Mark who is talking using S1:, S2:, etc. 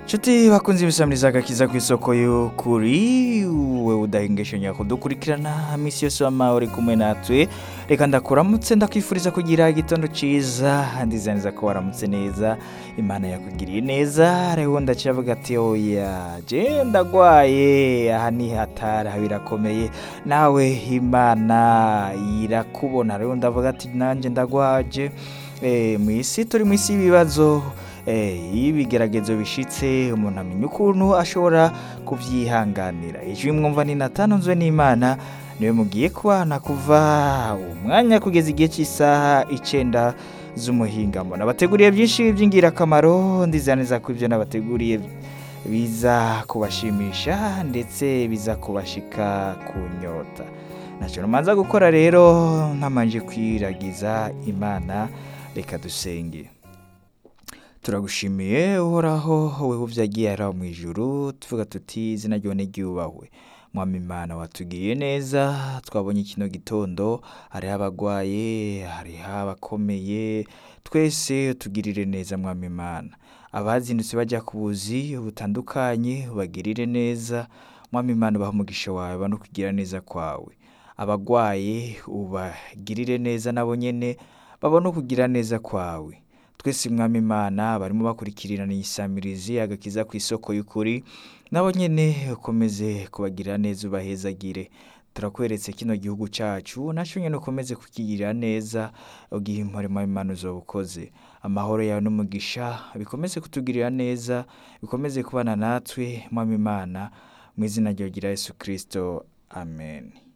S1: nshuti bakunze ibisamiriza agakiza ku isoko yo kuri wowe udahengeshanya kudukurikirana minsi yose wama uri kumwe natwe reka ndakuramutse ndakwifuriza kugira igitondo cyiza ndizaniza ko waramutse neza imana yakugiriye neza rero ndakivuga ati oya je ndagwaye aha ni hatari aha birakomeye nawe imana irakubona rero ndavuga ati nanjye ndagwaje Eh, mu isi turi mu isi y'ibibazo iyo ibigeragezo bishyitse umuntu amenya ukuntu ashobora kubyihanganira ijwi mwumva ni natanzwe n'imana niwe mugiye kubana kuva umwanya kugeza igihe cy'isaha icyenda z'umuhingamo nabateguriye byinshi by'ingirakamaro ndizaniza ko ibyo nabateguriye biza kubashimisha ndetse biza kubashika ku nyota ntacyo rumanza gukora rero nkamanje kwiragiza imana reka dusenge turagushimiye uhoraho wowe ubyagiye araho mu ijuru tuvuga tuti izina ryawe n'iryubahwe mwami imana watugiriye neza twabonye kino gitondo hariho abagwaye hariho abakomeye twese tugirire neza mwami imana abazindutse bajya ku buzi butandukanye ubagirire neza mwami imana ubaha umugisha wawe no kugira neza kwawe abagwaye ubagirire neza nabo nyine babone ukugira neza kwawe twese mwami imana barimo bakurikirana iyisamirizi agakiza ku isoko y'ukuri nabo nyine ukomeze kubagirira neza ubahezagire turakweretse kino gihugu cyacu nacyo nyine ukomeze kukigirira neza ugihe umurimo w'imana uzoba ukoze amahoro yawe n'umugisha bikomeze kutugirira neza bikomeze kubana natwe mwami imana mu izina ryawe rya yesu kirisito amen